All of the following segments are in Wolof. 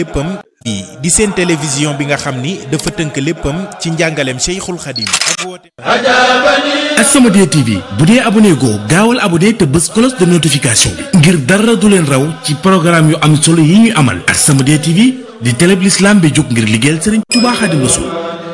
léppam di di seen télévision bi nga xam ni dafa tënk léppam ci njàngaleem Cheikhul Khadim ak woote As-Samadiyya TV bu dee abonné goo gaawal abonné te bës cloche de notification bi ngir dara du leen raw ci programme yu am solo yi ñuy amal As-Samadiyya TV di télé bi l'islam bi jóg ngir liggéeyal Serigne Touba Khadim Rassoul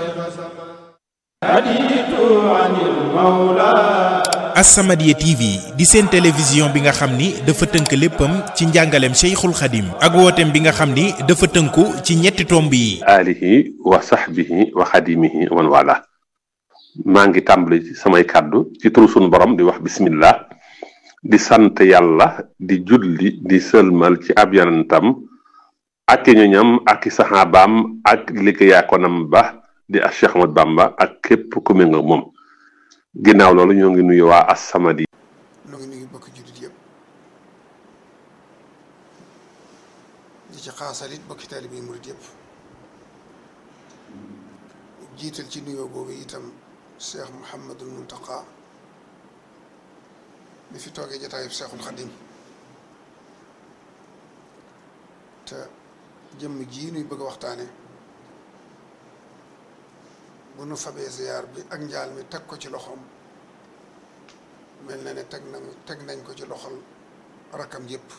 As-Samadiyya TV di seen télévision bi nga xam ni dafa tënk léppam ci njàngaleem Cheikhul Khadim ak wooteem bi nga xam ni dafa tënku ci ñetti tomb yi alihi wa sahbihi wa xadimihi wa man wala maa ngi tàmbali ci samay kàddu ci turu sunu borom di wax bismillah di sant yàlla di julli di sëlmal ci ab yonentam ak i ñoñam ak i saxaabaam ak liggéeyaakonam ba di a Cheikh Ahmad Bamba ak képp ku me nga moom ginnaaw loolu ñoo ngi nuyu waa As-Samadiyya nu ngi nuyu bokk jullit yëpp di ci xaasalit bokki taalibe yi murit yëpp jiital ci nuyoo boobu itam Cheikh Mouhamadul Muntaqa mi fi toogee jataayub Cheikhul Xadim te jëmm jii nuy bëgg a waxtaane bu nu fabee ziyaar bi ak njaal mi teg ko ci loxoom mel na ne teg nañ teg nañ ko ci loxol rakkam yëpp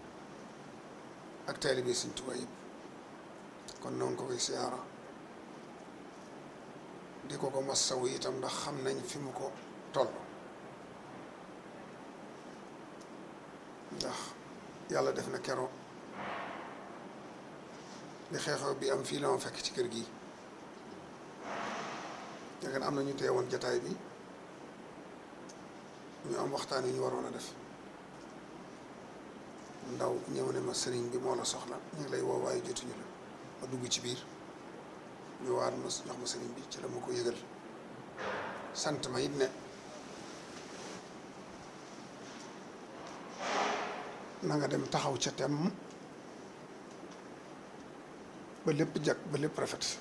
ak taalibe Sëriñ Tuubaa yëpp kon noonu ko koy siyaara di ko ko massawu itam ndax xam nañ fi mu ko toll ndax yàlla def na kero li xeexoo bi am fii la ma fekk ci kër gi yaakaar am na ñu teewoon jataay bi ñu am waxtaan yu ñu waroon a def ndaw ñëw ne ma sëriñ bi moo la soxla ñu ngi lay woo waaye jotuñu la ma dugg ci biir ñu waat ma jox ma sëriñ bi ci la ma ko yëgal sant ma it ne na nga dem taxaw ca tem ba lépp jag ba lépp rafet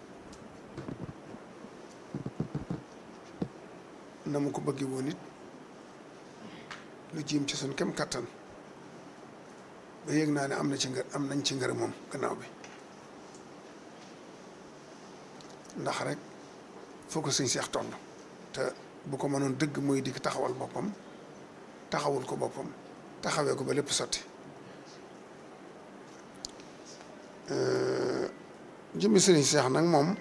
na mu ko bëggee woon it lu jiim ci suñ kem kattan ba yëg naa ne am na ci ngër am nañ ci ngërëm moom gannaaw bi ndax rek foo ko sëñ seex toll te bu ko mënoon dëgg mooy di taxawal boppam taxawul ko boppam taxawee ko ba lépp sotti jëmmi sëriñ seex nag moom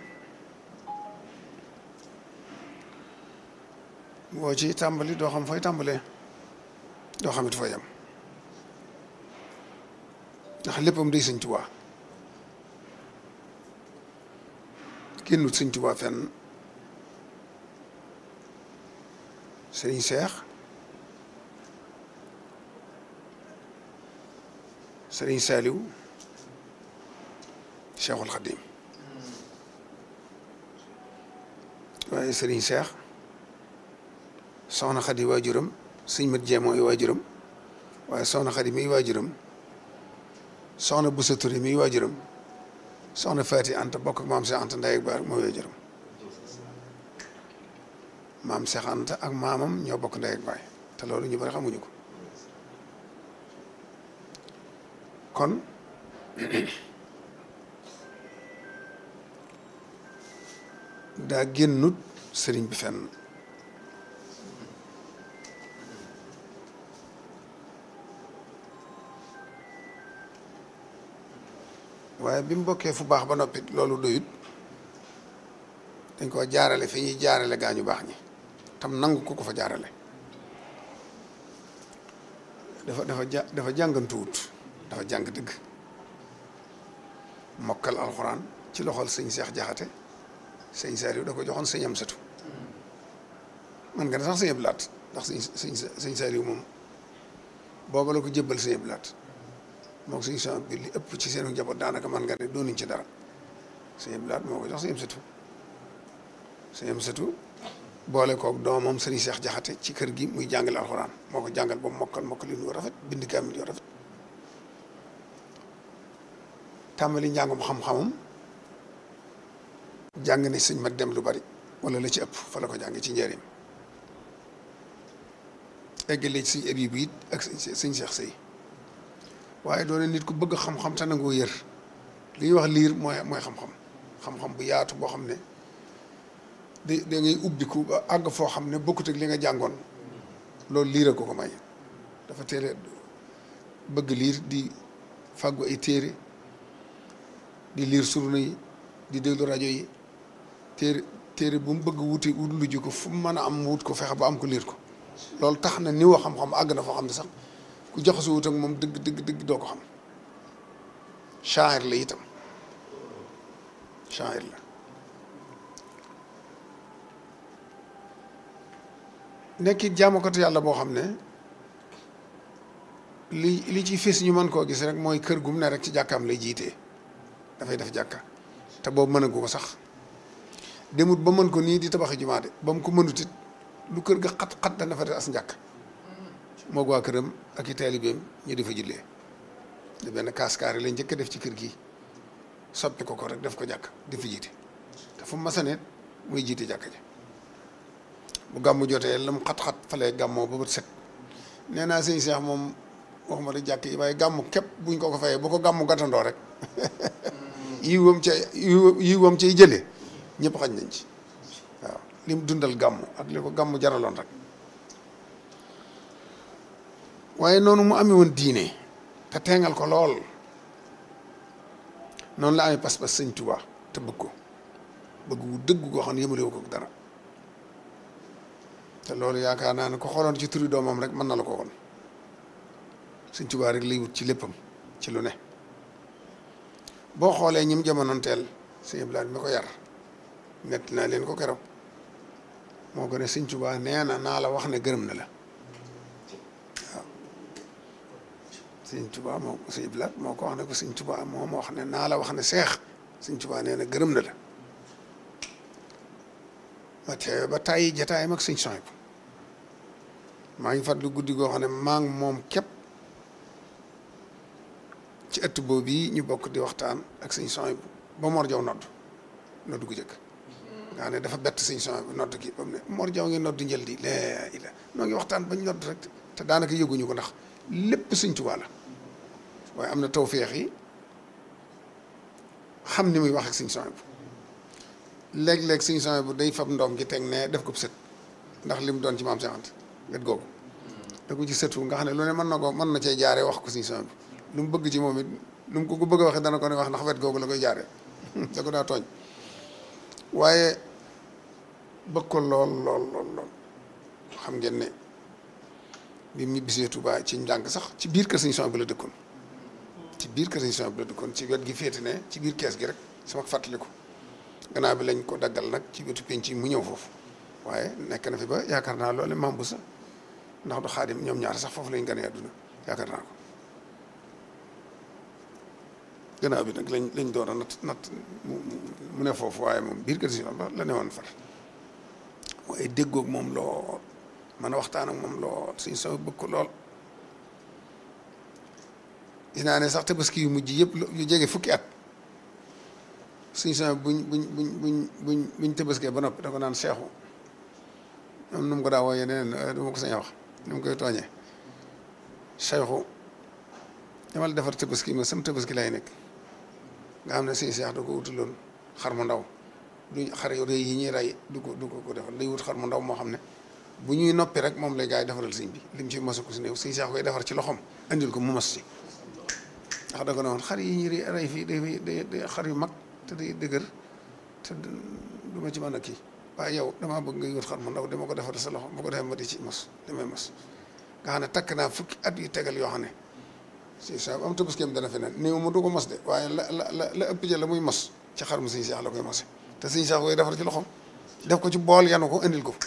boo ci tàmbali doo xam fooy tàmbalee doo xam it fooy yam ndax léppam day sëñ Tuubaa génnut sëñ Tuubaa fenn sëriñ Seex sëriñ Saaliw Seexul Xadiim waaye sëriñ Seex soxna Xadi waajuram sëñ mat jee mooy waajuram waaye soxna Xadi miy waajuram soxna Busa Ture miy waajuram soxna Faati Anta bokk ak maam Seex Anta Nday ak baar mooy waajuram maam Seex Anta ak maamam ñoo bokk ndey ak baay te loolu ñu bari xamuñu ko kon daa génnut sëriñ bi fenn waaye bi mu bokkee fu baax ba noppi loolu doyut dañ ko jaarale fi ñuy jaarale gaa ñu baax ñi tam nangu ko ko fa jaarale dafa dafa ja dafa jàngantuwut dafa jàng dëgg mokkal alxuraan ci loxol sëñ Seex Jaxate sëñ Saaliw da ko joxoon sëñ Amsatu man nga ne sax sëñ Abdu Laat ndax sëñ sëñ sëñ Saaliw moom booba la ko jébbal sëñ Abdu Laat moo ko sëñ son bi li ëpp ci seenu njaboot daanaka man nga ne doonuñ ci dara sëñ Abdu Laat moo ko jox sëñ Amsatu sëñ Amsatu boole koog doomam sëriñ Seex Jaxate ci kër gi muy jàngale alxuraan moo ko jàngal ba mu mokkal mokkal yu rafet bind kaamil yu rafet tàmbali njàngum xam-xamam jàng ne sëñ mat dem lu bari wala la ci ëpp fa la ko jànge ci njëriñ eggale ci sëñ Abibu it ak sëñ Seex Sëy waaye doone nit ku bëgg xam-xam te nangoo yër li ñuy wax liir mooy mooy xam-xam xam-xam bu yaatu boo xam ne da da ngay ubbiku ba àgg foo xam ne bokkut ak li nga jàngoon loolu liir a ko ko may dafa teel a bëgg liir di fàggu ay téere di liir surna yi di déglu rajo yi téere téere bu mu bëgg wuti wut lu ji ko fu mu mën a am wut ko fexe ba am ko liir ko loolu tax na ni wa xam-xam àgg na foo xam ne sax ku jaxasu wut ak moom dëgg dëgg dëgg doo ko xam shaa'ir la itam shaa'ir la nekki jaamukatu yàlla boo xam ne li li ci fis ñu mën koo gis rek mooy kër gum ne rek ci jàkkaam lay jiitee dafay def jàkka te boobu mënagu ko sax demut ba mën ko nii di tabaxi jumaa de ba mu ko mënut it lu kër ga xat-xat dana fa def as njàkk moog waa këram ak i taalibeem ñu di fa jullee di benn kaaskaari lañ njëkk a def ci kër gi soppi ko ko rek def ko jàkk di fi jiite te fu mu masaneet muy jiite jàkk ji bu gàmmu jotee lam xat-xat fa lay gàmmoo ba bët set nee naa sëñ Cheikh moom waxuma rek jàkk yi waaye gàmmu képp buñ ko ko fayee bu ko gàmmu gàttandoo rek yiwam ca yiwam cay jëlee ñëpp xañ nañ ci waaw lim dundal gàmmu ak li ko gàmmu jaraloon rek waaye noonu mu amee woon diine te teengal ko lool noonu la amee pas-pas sëñ Tuubaa te bëgg ko bëgg wu dëgg goo xam ne yëmalewu ko dara te loolu yaakaar naa ne ko xooloon ci turi doomam rek mën na la ko woon sëñ Tuubaa rek lay wut ci léppam ci lu ne boo xoolee ñim jamonoon teel sëñ Blaat mi ko yar nett naa leen ko keroog moo ko ne sëñ Tuubaa nee na naa la wax ne gërëm na la waaw sëñ Tuubaa moo sëñ Blaat moo ko wax ne ko sëñ Tuubaa moo ma wax ne naa la wax ne seex sëñ Tuubaa nee na gërëm na la ma teewe ba tàyyi jataayam ak sëñ Sohaybu maa ngi fàttali guddi goo xam ne maa ngi moom képp ci ëtt boobu yi ñu bokk di waxtaan ak sëñ Sohaybu ba Mor Jaw nodd nodd gu jëkk nga ne dafa bett sëñ Sohaybu nodd gi ba mu ne Mor Jaw ngi nodd njël di laa ila noo ngi waxtaan bañ nodd rek te daanaka yëguñu ko ndax lépp sëñ Tuubaa la waaye am na tawféex yi xam ni muy wax ak sëñ Sohaybu léeg-léeg sëñ Sohaybu day fab ndoom gi teg ne def ko sët ndax lim doon ci maam Seex Anta wet googu da ko ci sëtu nga xam ne lu ne mën na ko mën na cee jaare wax ko sëñ Sohaybu lu mu bëgg ci moom it lu mu ko ko bëgg a waxee dana ko ne wax ndax wet googu la koy jaare da ko daa tooñ waaye bëgg ko lool lool lool lool xam ngeen ne bi mu ñibbisee Tuubaa ci njàng sax ci biir kër sëñ Sohaybu la dëkkoon ci biir kër sëñ Sohaybu la dëkkoon ci wet gi féete ne ci biir kees gi rek sama fàttaliku gannaaw bi lañ ko daggal nag ci wetu penc yi mu ñëw foofu waaye nekk na fi ba yaakaar naa loolu maam bu sa ndax du xaadim ñoom ñaar sax foofu lañ gën a àdduna yaakaar naa ko gannaaw bi nag lañ lañ doon a nat nat mu ne foofu waaye moom biir kër si la ne woon far waaye déggoog moom lool mën a waxtaan ak moom lool suñ sama bëgg ko lool gis naa ne sax tabaski yu mujj yëpp yu jege fukki at suñ sama buñ buñ buñ buñ buñ buñ tabaskee ba noppi da ko naan seexu moom nu mu ko daa wooyee neneen du ma ko sañ a wax nu mu koy tooñee seexu dama la defar tabaski ma sam tabaski lay nekk nga xam ne suñu seex da ko wutaloon xar mu ndaw du xar yu rëy yi ñuy rey du ko du ko ko defal day wut xar mu ndaw moo xam ne bu ñuy noppi rek moom lay gaa yi defaral sëñ bi lim ci mosu ko si néew suñu seex koy defar ci loxoom andil ko mu mos si ndax da ko ne woon xar yi ñuy rey fii day day xar yu mag te day dëgër te du ma ci mën a kii waaye yow damaa bëgg nga wut xar mu ndaw dama ko defar sa loxo bu ko defee ma di ci mos damay mos nga xam ne takk naa fukki at yu tegal yoo xam ne si sa am tëbaskeem dana fi ne néew ma du ko mos de waaye la la la la ëpp ja la muy mos ci xar mu suñu seex la koy mose te suñu seex koy defar ci loxoom def ko ci bool yanu ko indil ko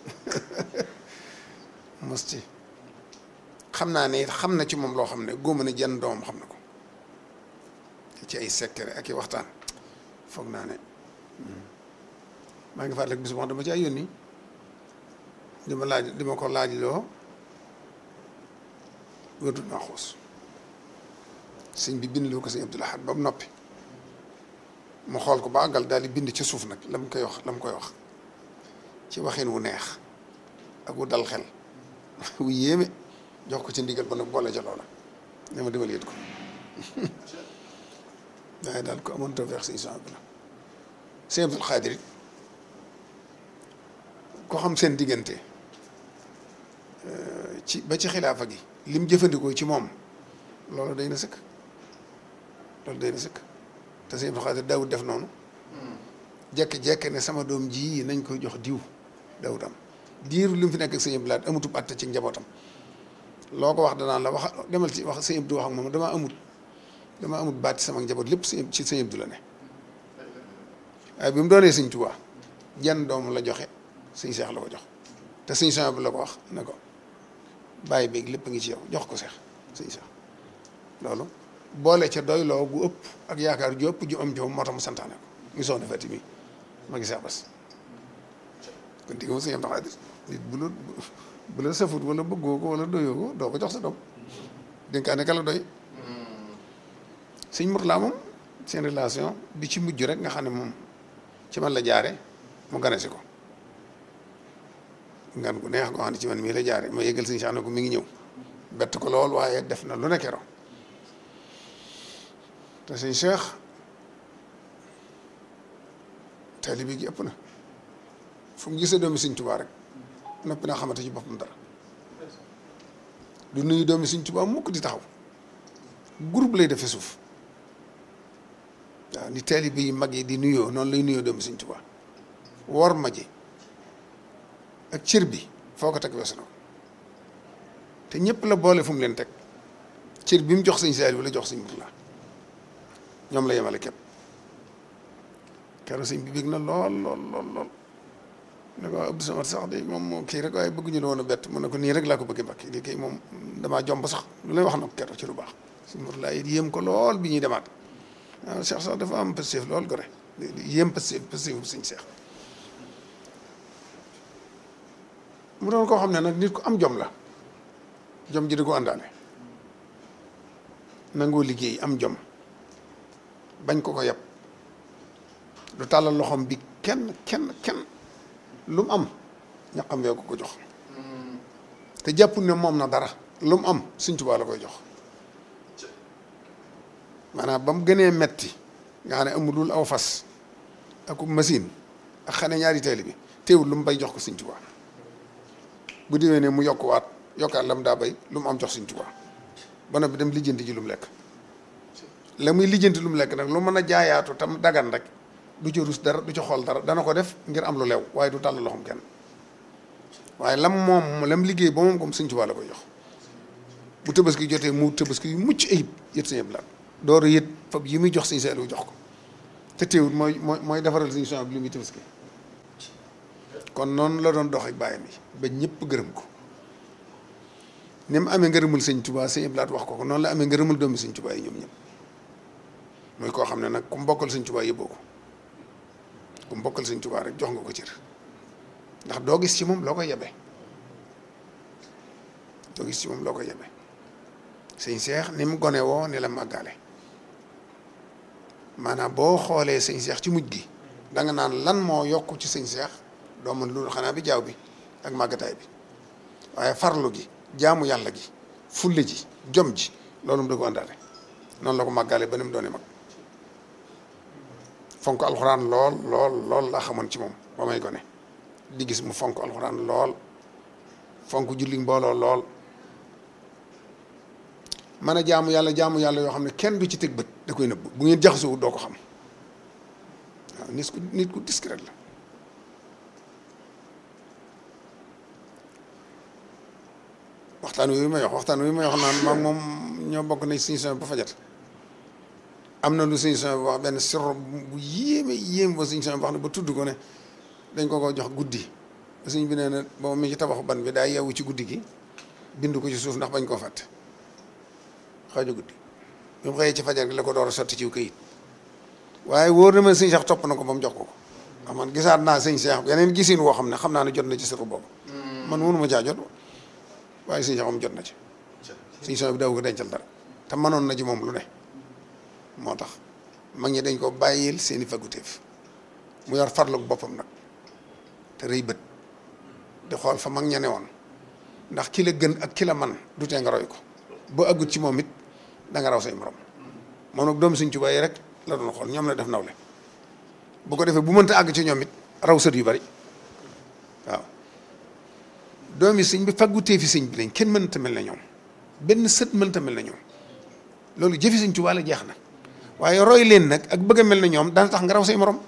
mos ci xam naa ne xam na ci moom loo xam ne góoma ne jenn doomam xam na ko ci ay secret ak i waxtaan foog naa ne maa ngi fàttaliku bis wax dama ci ay yónni di ma laaj di ma ko laaj loo wérdul maa xuus sëñ bi bind loo ko sëñ Abdul Ahad ba mu noppi mu xool ko ba àggal daal di bind ci suuf nag la mu koy wax la mu koy wax ci waxin wu neex ak wu dal xel wu yéeme jox ko ci ndigal ba nag boole ca loola ne ma demal yët ko waaye daal ko amoon tawfeex sëñ son bi la sëñ Abdul Xaadir it ko xam seen diggante ci ba ci xilaafa gi lim jëfandikoo ci moom loolu day na sëkk loolu day na sëkk te sëñ Abdul Xaadir daawut def noonu jekk-jekk ne sama doom ji nañ koy jox diw daawut am diiru li mu fi nekk ak sëñ Abdul Lahat amutub atte ci njabootam loo ko wax danaan la wax demal ci wax sëñ Abdu wax ak moom damaa amut damaa amut baat ci sama njaboot lépp sëñ ci sëñ Abdu la ne waaye bi mu doonee sëñ Tuubaa jenn doom la joxe sëñ Seex la ko jox te sëñ Seex bi la ko wax ne ko bàyyi beeg lépp a ngi ci yow jox ko Seex sëñ Seex loolu boole ca doyloo gu ëpp ak yaakaar ju ëpp ju am ci moom moo tax mu santaane ko mu soxna Fati mi ma gisee bas kon digg moom sëñ Abdu Xaadir nit bu la bu la safut wala bëggoo ko wala doyoo ko doo ko jox sa doom dénkaane ka la doy sëñ Murtala moom seen relation bi ci mujj rek nga xam ne moom ci man la jaare mu gane si ko ngan gu neex goo xam ne ci man mii la jaare ma yëgal sëñ Cheikh ne ko mi ngi ñëw bett ko lool waaye def na lu ne keroog te sëñ Cheikh taalibe gi ëpp na fu mu gisee doomi sëñ Tuubaa rek noppi naa xamante ci boppam dara du nuyu doomi sëñ Tuubaa mukk di taxaw groupe lay defee suuf waaw ni taalibe yi mag yi di nuyoo noonu lay nuyoo doomi sëñ Tuubaa wor ma ji ak cër bi foo ko teg weesu na ko te ñëpp la boole fu mu leen teg cër bi mu jox sëñ Saaliw la jox sëñ Murtala ñoom la yemale képp keroog sëñ bi bég na lool lool lool lool ne ko Abdou Samad sax de moom moo kii rek waaye bëgguñu la woon a bett mun na ko nii rek laa ko bëggee mbakki lii kay moom damaa jomb sax lu lay wax na ko keroog ci lu baax sëñ Murtala it yéem ko lool bi ñuy demaat waaw Cheikh sax dafa am pëstéef lool gore yéem pëstéef pëstéefu sëñ Cheikh mu doon koo xam ne nag nit ku am jom la jom ji di ko àndaale nangoo liggéey am jom bañ ko ko yab du tàllal loxoom bi kenn kenn kenn lu mu am ñaqam wee ko ko jox te jàppul ne moom na dara lu mu am Sëñ Tuubaa la koy jox maanaam ba mu gënee metti nga xam ne amulul aw fas ak machine ak xane ñaari teeli bi teewul lu mu bay jox ko Sëñ Tuubaa bu déwee ne mu yokkuwaat yokkaat la mu daa bay lu mu am jox Sëñ Tuubaa ba noppi dem lijjanti ji lu mu lekk la muy lijjanti lu mu lekk nag lu mën a jaayaatu tam dagan rek du ca rus dara du ca xool dara dana ko def ngir am lu lew waaye du tàll loxoom kenn waaye lam moom lam liggéey ba moom comme Sëñ Tuubaa la koy jox bu tabaski jotee mu tabaski yu mucc ayib yët Sëñ Abdu Lahat door a yët fab yi muy jox Sëñ Saaliw jox ko te teewul mooy mooy mooy defaral Sëñ Suhaybu bi li muy tabaski kon noonu la doon dox ak bàyyam yi ba ñëpp gërëm ko ni mu amee ngërëmul Sëñ Tuubaa Sëñ Abdu Lahat wax ko ko noonu la amee ngërëmul doomi Sëñ Tuubaa yi ñoom ñëpp muy koo xam ne nag ku mbokkal Sëñ Tuubaa yëbboo ko ku mbokkal Sëñ Tuubaa rek jox nga ko cër ndax doo gis ci moom loo koy yebe doo gis ci moom loo koy yebe sëñ Seex ni mu gone woo ni la màggaale maanaam boo xoolee sëñ Seex ci mujj gi da nga naan lan moo yokk ci sëñ Seex doo mën loolu xanaa bi jaaw bi ak màggataay bi waaye farlu gi jaamu yàlla gi fulle ji jom ji loolu mu da ko àndaale noonu la ko màggaale ba ni mu doone mag fonk alxuraan lool lool lool laa xamoon ci moom ba may gone di gis mu fonk alxuraan lool fonk julli mbooloo lool mën a jaamu yàlla jaamu yàlla yoo xam ne kenn du ci teg bët da koy nëbb bu ngeen jaxasoo doo ko xam waaw nit ku nit ku discret la waxtaan wi may wax waxtaan wi may wax naan maag moom ñoo bokk nañ suñu son ba fajat am na lu suñu son wax benn sirro bu yéeme yéeme ba suñu son wax ne ba tudd ko ne dañ ko ko jox guddi ba suñ bi nee na boobu mi ci tabaxu ban bi daa yeewu ci guddi gi bind ko ci suuf ndax bañ koo fàtte xaaju guddi bi mu xëyee ci fajar gi la ko door a sotti ci këyit waaye wóor na ma sëñ Cheikh topp na ko ba mu jox ko ko ndax man gisaat naa sëñ Cheikh yeneen gisin woo xam ne xam naa ne jot na ci sirru boobu man mënu ma caa jot waaye sëñ Cheikh moom jot na ci sëñ son bi daaw ko dencal dara te mënoon na ci moom lu ne moo tax mag ñi dañ ko bàyyil seeni faguteef mu yor farlu boppam nag te rëy bët di xool fa mag ña ne woon ndax ki la gën ak ki la man du tee nga roy ko boo aggut ci moom it da nga raw say morom moom nag doomu Sëñ Tuubaa yi rek la doon xool ñoom la def nawle bu ko defee bu mënta àgg ci ñoom it raw sët yu bari waaw doomi sëñ bi faggu téefi sëñ bi lañ kenn mënta mel na ñoom benn sët mënta mel na ñoom loolu jëfi sëñ Tuubaa la jeex na waaye roy leen nag ak bëgg a mel na ñoom dana tax nga raw say morom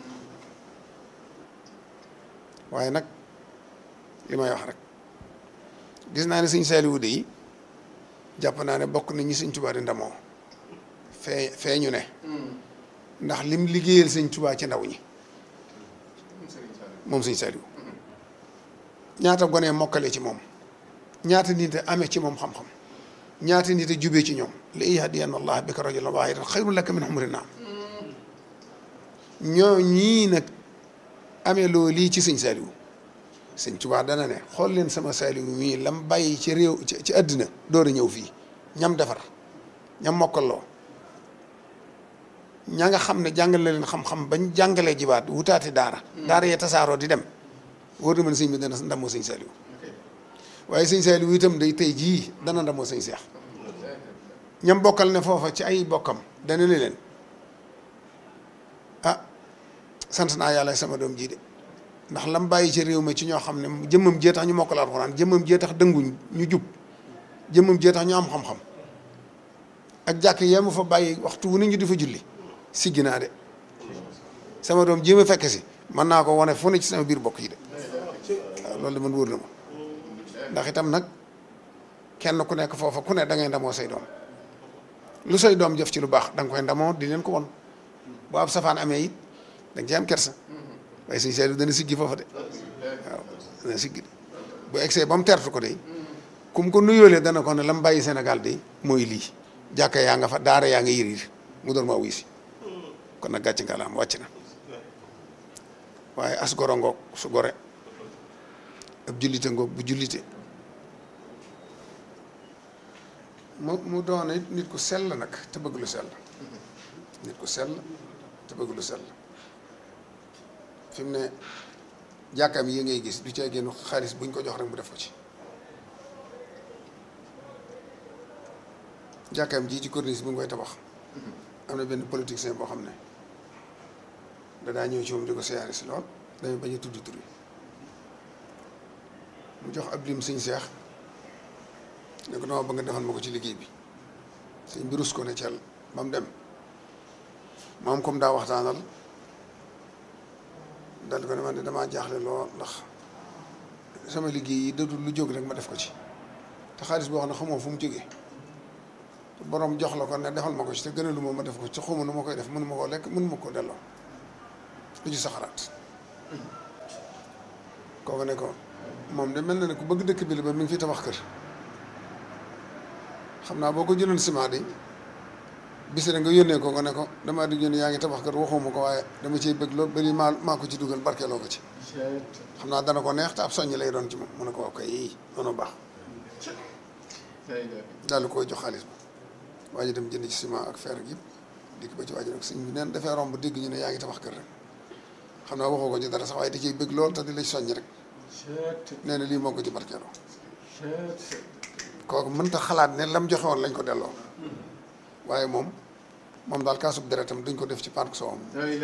waaye nag li may wax rek gis naa ne sëñ Saaliwu de yi jàpp naa ne bokk na ñi sëñ Tuubaa di ndamoo fee fee ñu ne ndax lim liggéeyal sëñ Tuubaa ci ndaw ñi moom sëñ Saaliwu ñaata gone mokkale ci moom ñaata nit a amee ci moom xam-xam ñaata nit a jubee ci ñoom li yahdiyanna allah bika rajulan waahidan xayrun laka min humri naam ñoo ñii nag amee loo lii ci sëñ Saaliwu sëñ Tuubaa dana ne xool leen sama Saaliwu mii lam bàyyi ci réew ci ci àddina door a ñëw fii ñam defar ñam mokkaloo ña nga xam ne jàngale leen xam-xam bañ jàngalee jibaat wutaati daara daara yee tasaaroo di dem wóor na ma ne sëñ bi dana ndamoo sëñ Saaliwu waaye sëñ Saaliwu itam day tey jii dana ndamoo sëñ Seex ñam bokkal ne foofa ci ay bokkam dana ne leen ah sant naa yàlla sama doom jii de ndax lam bàyyi ci réew mi ci ñoo xam ne jëmmam jee tax ñu mokkal alxuraan jëmmam jee tax dënguñ ñu jub jëmmam jee tax ñu am xam-xam ak jàkk yee mu fa bàyyi waxtu wu ne ñu di fa julli siggi naa de sama doom jéem a fekk si mën naa ko wane fu ne ci sama biir bokk yi de waaw loolu de man wóor na ma ndax itam nag kenn ku nekk foofa ku ne da ngay ndamoo say doom lu say doom jëf ci lu baax da nga koy ndamoo di leen ko won bu ab safaan amee it da nga ci am kersa waaye sëñ Saaliw dana siggi foofa de waaw dana siggi de bu egsee ba mu tertu ko de kum ko nuyoolee dana ko ne la mu bàyyi Sénégal de mooy lii jàkka yaa nga fa daara yaa nga yëriir mu door maa wuy si kon nag gàcc nga la am wàcc na waaye as goro ngoog su gore ab jullite ngoog bu jullite mu mu doon it nit ku sell nag te bëgg lu sell nit ku sell te bëgg lu sell fi mu ne jàkkaam yi ngay gis du caa génn xaalis buñ ko jox rek mu def ko ci jàkkaam ji ci corniche bi mu koy tabax am na benn politicien boo xam ne dadaa ñëw ci moom di ko siyaare si lool dañu bañ a tudd tur mu jox ab lim sëñ seex ne ko dama bëgg nga defal ma ko ci liggéey bi sëñ bi rus ko ne cel ba mu dem moom comme daa waxtaanal dal ko ne man de damaa jaaxle lool ndax sama liggéey yi dadul lu jóg rek ma def ko ci te xaalis boo xam ne xamoo fu mu jógee te borom jox la ko ne defal ma ko ci te gënalu ma ma def ko ci xawma nu ma koy def mënu ma koo lekk mënu ma koo delloo lu ci sa xalaat kooku ne ko moom de mel na ne ku bëgg dëkk bi la ba mi ngi fi tabax kër xam naa boo ko jëloon ciment de bis nga yónnee ko nga ne ko damaa di yónnee yaa ngi tabax kër waxuma ko waaye dama ciy bëgg lool bari maa maa ko ci dugal barkeeloo ko ci xam naa dana ko neex te ab soññ lay doon ci moom mu ne ko waaw kay yii noonu baax daal di koy jox xaalis ba waa ji dem jënd ci ciment ak fer ak yëpp dikk ba ci waa ji nag sëñ bi neen dafay romb dégg ñu ne yaa ngi tabax kër rek xam naa waxoo ko ci dara sax waaye da ciy bëgg lool te di la soññ rek nee na lii moo ko ci barkeeloo kooku mënta xalaat ne lam joxe woon lañ ko delloo waaye moom moom daal kaasub deretam duñ ko def ci park soowam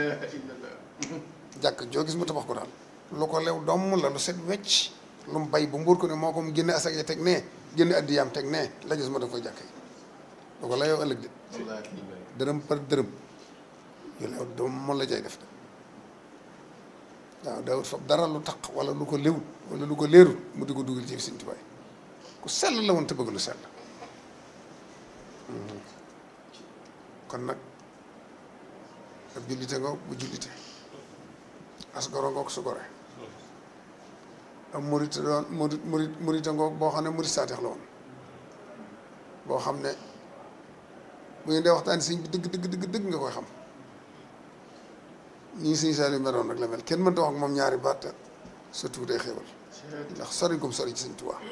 jàkk joo gis mu tabax ko daal lu ko lew doom la lu set wecc lu mu bay bu mbuur ko ne moo ko mu génne asak ya teg nee génne addiyaam teg nee la gis ma def koy jàkk yi lu ko layoo ëllëg de dërëm par dërëm yu lew doom moom la jay def de waaw daawut fab dara lu taq wala lu ko lewut wala lu ko leerut mu di ko dugal ci Sëñ Tuubaa ku sell la woon te bëgg lu sell kon nag ab jullite ngoog bu jullite as goro ngoog su gore ab murit doon murit murit murite ngoog boo xam ne murit saateex la woon boo xam ne bu ñu dee waxtaan sëñ bi dëgg dëgg dëgg dëgg nga koy xam ñii sëñ Saaliw meroon rek la mel kenn mënta wax ak moom ñaari baat surtout day xéwal ndax sori gum sori ci Sëñ Tuubaa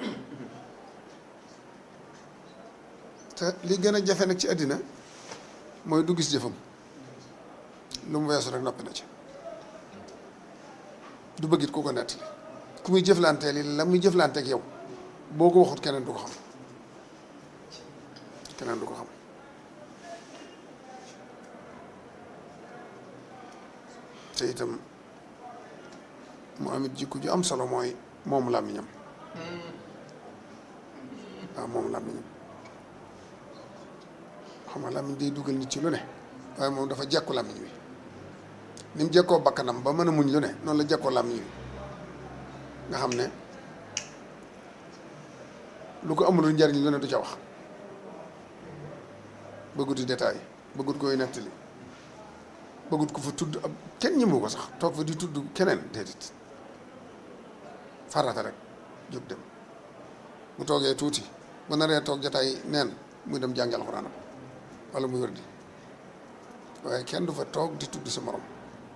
te li gën a jafe nag ci àddina mooy du gis jëfam lu mu weesu rek noppi na ci du bëggit ku ko nettali ku muy jëflanteel yi la muy jëflanteek yow boo ko waxut keneen du ko xam keneen du ko xam te itam mu amit jikko ju am solo mooy moom làmmiñam waaw moom làmmiñam xam nga làmmiñ day dugal nit ci lu ne waaye moom dafa jekku làmmiñ wi ni mu jekkoo bakkanam ba mën a muñ lu ne noonu la jekkoo làmmiñ wi nga xam ne lu ko amul njariñ lu ne du ca wax bëggut di détail bëggut koy nettali bëggut ko fa tudd ab kenn ñëmu ko sax toog fa di tudd keneen déedéet farata rek jóg dem bu toogee tuuti bu naree toog jataay neen muy dem jàngi alxuraanam wala muy wër di waaye kenn du fa toog di tudd sa morom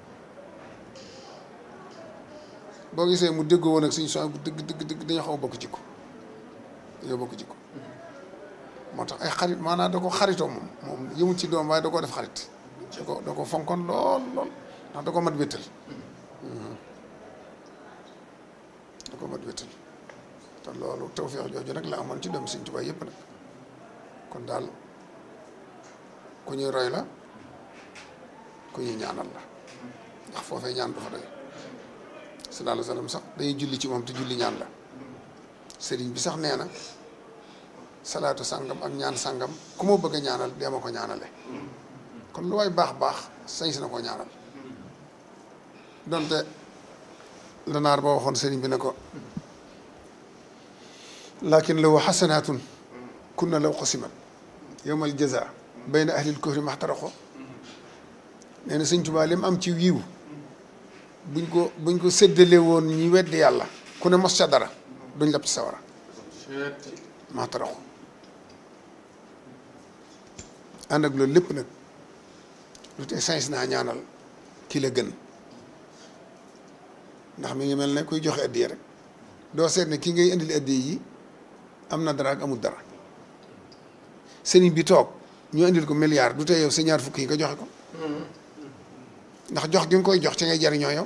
boo gisee mu déggoo woon ak suñu son bu dëgg dëgg dëgg dañoo xaw a bokk jikko dañoo bokk jikko moo tax ay xarit maanaam da ko xaritoo moom moom yëmul ci doom waaye da koo def xarit da ko da ko fonkoon lool lool ndax da ko mat wéttal da ko mat wéttal te loolu tawfeex jooju nag la amoon ci doom Sëñ Tuubaa yëpp nag kon daal ku ñuy roy la ku ñuy ñaanal la ndax foofee ñaan du fa doy sallallahu alayhi wa sallam sax dañuy julli ci moom te julli ñaan la sëriñ bi sax nee na salaatu sàngam ak ñaan sàngam ku ma bëgg a ñaanal dee ma ko ñaanale kon lu waay baax baax sañ si na koo ñaanal donte la naar ba waxoon sëriñ bi ne ko lakin law xasanaatun kunna law qasimat yowmal jaza bayna ahlil kufri maxtaraqo nee na sëñ Tuubaa li mu am ci wiiw buñ ko buñ ko séddale woon ñi weddi yàlla ku ne mos ca dara duñ lab ci sawara maxtaraqo ànd ak loolu lépp nag lu tee sañ naa ñaanal ki la gën ndax mi ngi mel ne kuy joxe addiya rek doo seet ne ki ngay indil addiya yi am na dara ak amul dara sëriñ bi toog ñu indil ko milliard du tee yow sa ñaar fukk yi nga joxe ko ndax jox gi nga koy jox ci ngay jariñoo yow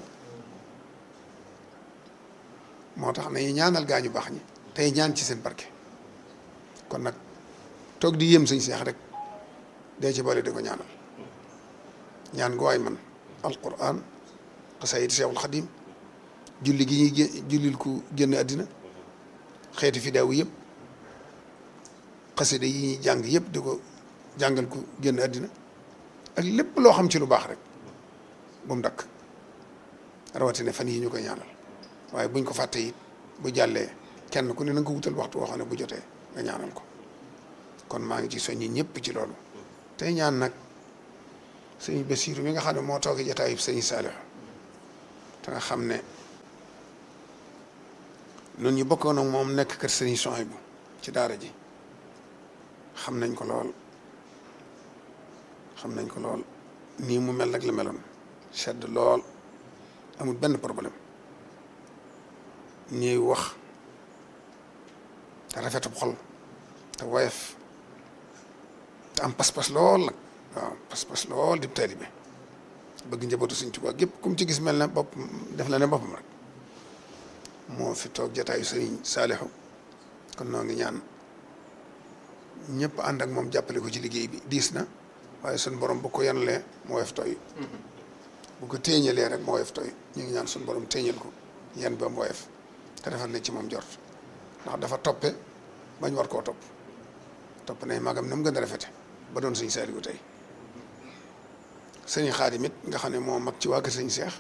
moo tax nañu ñaanal gaa ñu baax ñi tey ñaan ci seen barke kon nag toog di yéem sëñ seex rek dee ci boole di ko ñaanal ñaan gu waay man alquran xasaayid seexul xadim julli gi ñuy gé jullil ku génn àddina xeeti fidaawu yëpp xasida yi ñuy jàng yëpp di ko jàngal ku génn àddina ak lépp loo xam ci lu baax rek bu mu dakk rawatina fan yi ñu koy ñaanal waaye buñ ko fàtte it bu jàllee kenn ku ne na nga ko wutal waxtu woo xam ne bu jotee nga ñaanal ko kon maa ngi ci soññi ñëpp ci loolu tey ñaan nag sëñ Basiiru mi nga xam ne moo toogee jataayub sëñ Saalix te nga xam ne noonu ñu bokkoon ak moom nekk kër sëñ Suhaybu ci daara ji xam nañ ko lool xam nañ ko lool nii mu mel nag la meloon sedd lool amul benn problème ñuy wax te rafetub xol te woyof te am pas-pas lool nag waaw pas-pas lool di taalibe bëgg njabootu Sëñ Tuubaa gépp kum ci gis mel ne bopp def la ne boppam rek moo fi toog jataayu Sëriñ Saalixu kon noo ngi ñaan ñëpp ànd ak moom jàppale ko ci liggéey bi diis na waaye suñ borom bu ko yanalee moo woyof tooy bu ko téeñalee rek moo woyof tooy ñu ngi ñaan suñ borom téeñal ko yan ba mu woyof te defal na ci moom jort ndax dafa toppe bañ war koo topp topp nay magam na mu gën a rafete ba doon sëñ Saaliwu tey sëñ Xaadim it nga xam ne moo mag ci waa kër sëñ Seex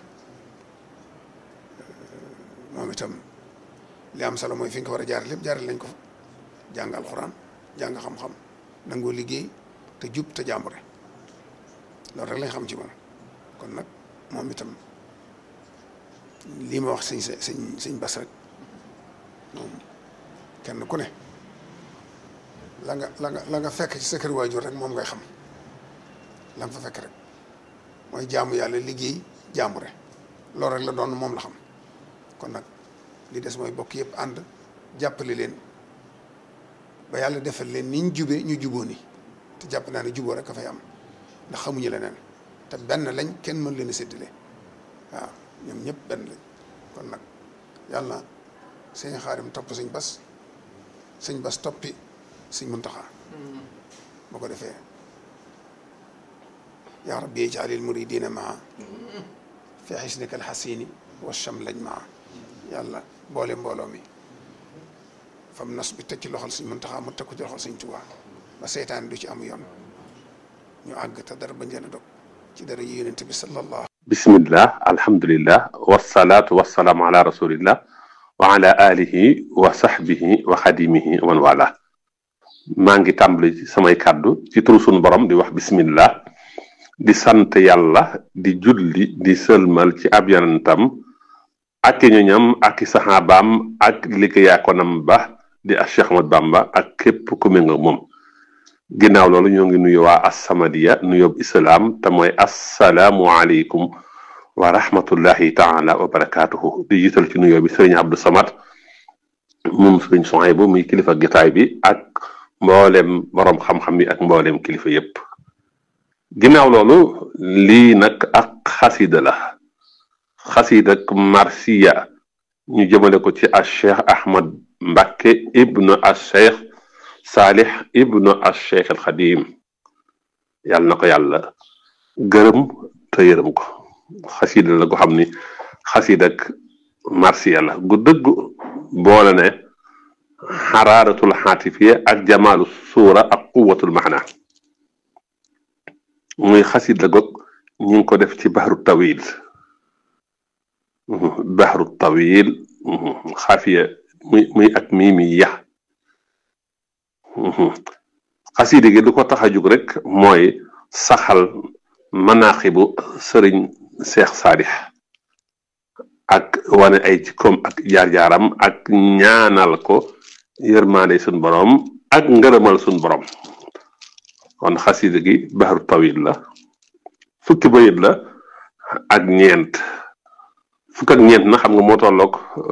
moom itam li am solo mooy fi nga ko war a jaar lépp jaaral nañ ko fa jàng alxuraan jàng xam-xam nangoo liggéey te jub te jàmbure loolu rek lañ xam ci moom kon nag moom itam lii ma wax sëñ sëñ sëñ Bas rek moom kenn ku ne la nga la nga la nga fekk ci sa kër waajur rek moom ngay xam la nga fa fekk rek mooy jaamu yàlla liggéey jaambure loolu rek la doon moom la xam kon nag li des mooy bokk yëpp ànd jàppale leen ba yàlla defal leen niñ jube ñu juboo ni te jàpp naa ne juboo rek a fay am ndax xamuñu leneen te benn lañ kenn mën leen a séddale waaw ñoom ñëpp benn lañ kon nag yàlla sëñ xaarim topp sëñ bas sëñ bas toppi sëñ muntaxa boo ko defee yaa rabbi ijaalil muridina maa fi xisnika alxasini wa cham lañ maa yàlla boole mbooloo mi fam nos bi teg ci loxol suñ Muntaxa mu teg ko ci loxol suñ Tuubaa ba seytaan du ci am yoon ñu àgg te dara bañ leen a dog ci dara yi yonent bi sallallahu bismillah alhamdulillah wasalaatu wasalaamu ala rasulillah wa ala alihi wa sahbihi wa xadimihi wa man wala maa ngi tàmbali ci samay kàddu ci turu sunu borom di wax bismillah di sant yàlla di julli di sëlmal ci ab yonentam ak i ñoñam ak i saxaabaam ak liggéeyaakonam ba di a Cheikh Ahmad Bamba ak képp ku méngoo moom ginnaaw loolu ñoo ngi nuyu waa assamadiya nuyób islaam te mooy assalaamu aleykum wa rahmatullahi taala wa barakaatuhu di jiital ci nuyoo bi sëriñ Abdou Samad moom sëriñ Sohaybu muy kilifa gitaay bi ak mboolem boroom xam-xam yi ak mboolem kilifa yépp ginnaaw loolu lii nag ak xasida la xasida ak marsiya ñu jëmale ko ci a cheikh ahmad Mbacke ibnu a cheikh Salih ibnu a cheikh al Xadim yàlla na ko yàlla gërëm te yërëm ko xasida la gu xam ni xasida ak marsiya la gu dëgg boole ne xaraaratul xaatifiya ak jamaalu suura ak quwatul maxna muy xasida goog ñu ngi ko def ci baxru tawil baxru tawil xaafiya muy muy ak mii mi yax xasida gi lu ko tax a jug rek mooy saxal manaaxibu sëriñ seex saadix ak wane ay jikkoom ak jaar-jaaram ak ñaanal ko yërmaande suñ boroom ak ngërëmal suñ boroom kon xasida gi baxru tawil la fukki bayit la ak ñeent fukk ak ñeent na xam nga moo tolloog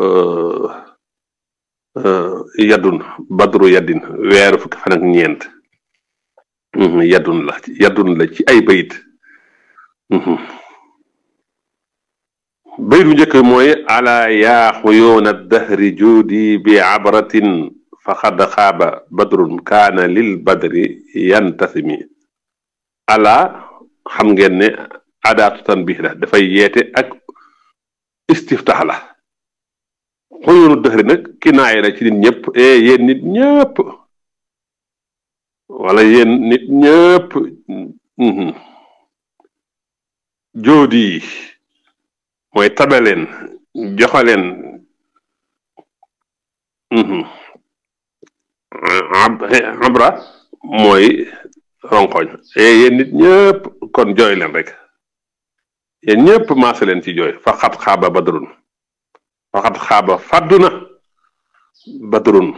yaddun badru yaddin weeru fukki fan ak ñeent yaddun la yaddun la ci ay bayit bayit bu njëkk mooy ala yaa xuyuuna dahri juudi bi abratin faqad xaaba badrun kaana lil badri yantasimi ala xam ngeen ne adaatu tanbih la dafay yeete ak istiftax la xuyunu dëxri nag kinaay la ci nit ñëpp e yéen nit ñëpp wala yéen nit ñëpp joodi mooy tabaleen joxaleen abra mooy ronkoñ e yéen nit ñëpp kon jooy leen rek yéen ñëpp maase leen ci jooy fa xat xaaba badrun fa xat xaaba fàdduna badrun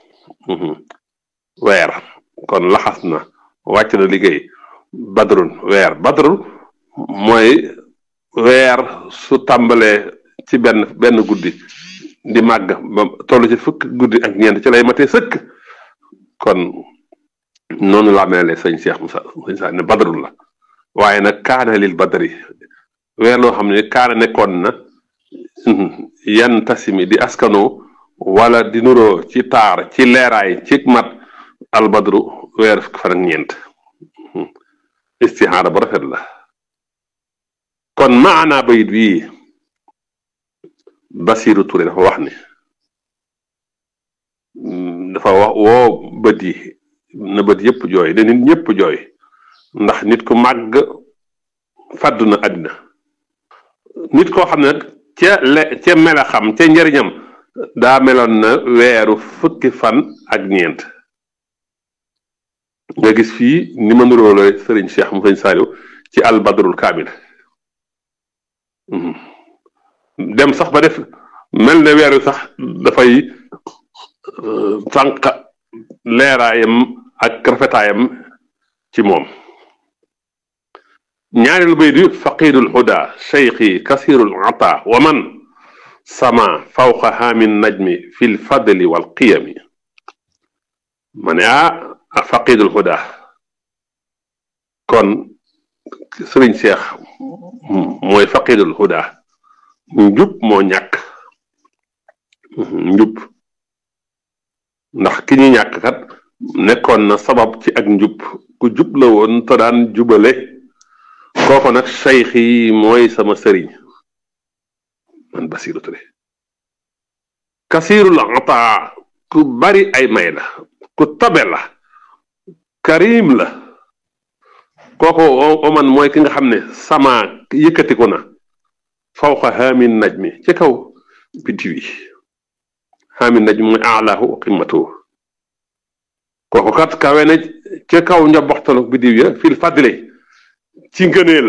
weer kon laxas na wàcc na liggéey badrun weer badrun mooy weer su tàmbalee ci benn benn guddi di màgg ba toll ci fukk guddi ak ñeent ci lay matee sëkk kon noonu laa mel ne sëñ Cheikh Moussa sëñ Sa ne badrun la waaye nag kaana lil badri weer loo xam ne kaana nekkoon na yan tasimi di askano wala di nuroo ci taar ci leeraay ci mat albadru weer fukki fan ak ñeent istixaara bu rafet la kon maanaa bayit bii Basiru Ture dafa wax ne dafa wax woo bët yi na bët yëpp jooy ne nit ñëpp jooy ndax nit ku màgg fàddu na àddina nit koo xam ne nag ca le ca mela xam ca njëriñam daa meloon na weeru fukki fan ak ñeent nga gis fii ni ma nuróole sëriñ Cheikh mu sëñ Saliou ci albadrul kaamil dem sax ba def mel ne weeru sax dafay sànq leeraayam ak rafetaayam ci moom ñaareelu bay di faqidul huda cheikhi kasirul ata wa man sama fawqa haamin najmi fi lfadli wal qiyami ma ne ah faqidul huda kon sëriñ seex mooy faqidul huda njub moo ñàkk njub ndax ki ñu ñàkk kat nekkoon na sabab ci ak njub ku jub la woon te daan jubale kooko nag sayx yi mooy sama sëriñ man Basiru Ture kasirul ataa ku bari ay may la ku tabe la karim la kooku oman mooy ki nga xam ne sama yëkkatiku na fawqa haamin naj mi ci kaw biddiw yi haamin naj mi mooy alaahu wa qimmatuhu kooku kat kawe na ca kaw njoboxtalu biddiw ya fil fadle ci ngëneel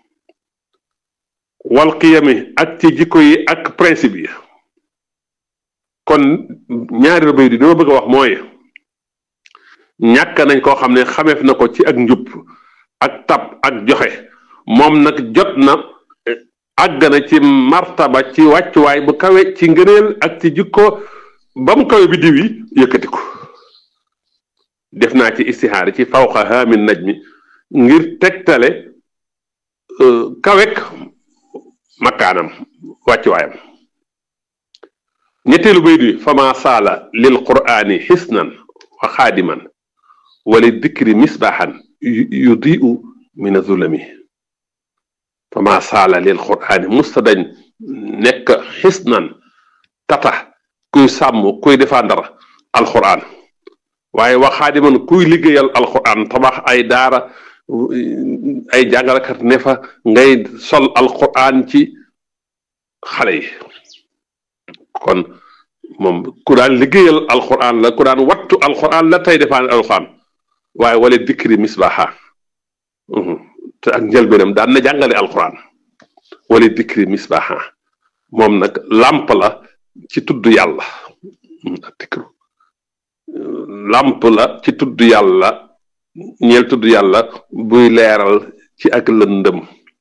wal qiyami ak ci jikko yi ak principe yi kon ñaari bay di dama bëgg a wax mooy ñàkk nañ koo xam ne xameef na ko ci ak njub ak tab ak joxe moom nag jot na àgg na ci martaba ci wàccuwaay bu kawe ci ngëneel ak ci jikko ba mu kawe biddiw yi yëkkati ko def naa ci istixaar ci fawqa haamin najmi ngir tegtale kawek makkaanam wàccuwaayam ñetteelu bay di fama saala lil qur'ani xisnan wa xaadiman wala dikri misbaaxan yudiu min azulami fama saala lil qur'ani musta dañ nekk xisnan tata kuy sàmm kuy defandar alquran waaye wa xaadiman kuy liggéeyal alquran tabax ay daara ay jàngalekat ne fa ngay sol alquran ci xale yi kon moom ku daan liggéeyal alquran la ku daan wattu alquran la tey defaan alquran waaye wala dikri misbaha te ak njëlbeenam daan na jàngale alquran wala dikri misbaha moom nag làmp la ci tudd yàlla ak dikru làmp la ci tudd yàlla ñeel tudd yàlla buy leeral ci ak lëndëm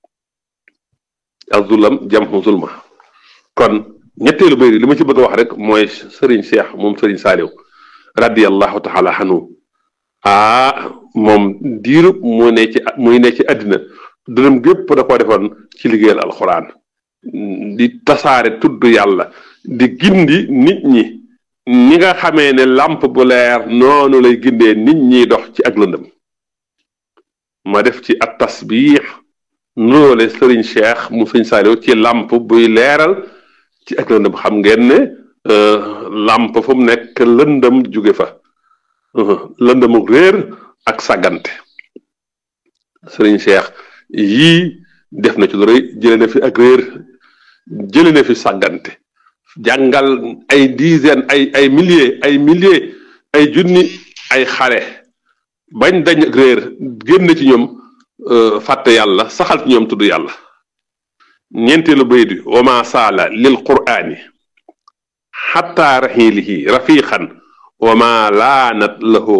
azulam jamxu zulma kon ñetteelu bayri li ma ci bëgg a wax rek mooy sëriñ Cheikh moom sëriñ Saaliw radiallahu taala anhu ah moom diirub mu ne ci muy ne ci àddina dërëm gépp da koo defoon ci liggéeyal alxuraan di tasaare tudd yàlla di gindi nit ñi ñi nga xamee ne làmp bu leer noonu lay gindee nit ñiy dox ci ak lëndëm ma def ci at tasbiix nuroole sëriñ Cheikh mu sëriñ Saaliw ci làmp buy leeral ci ak lëndëm xam ngeen ne làmp fu mu nekk lëndëm jóge fa lëndëmuk réer ak sàggante sëriñ Cheikh yii def na ci lu rëy jële na fi ak réer jële na fi sàggante jàngal ay dizaine ay ay milliers ay milliers ay junni ay xale bañ dañ ak réer génn ci ñoom fàtte yàlla saxal ci ñoom tudd yàlla ñeenteelu bayt bi wama saala lil qur'ani xatta raxiilihi rafiqan wama laanat lahu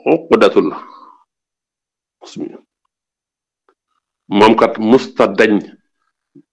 uqdatul moom kat musta dañ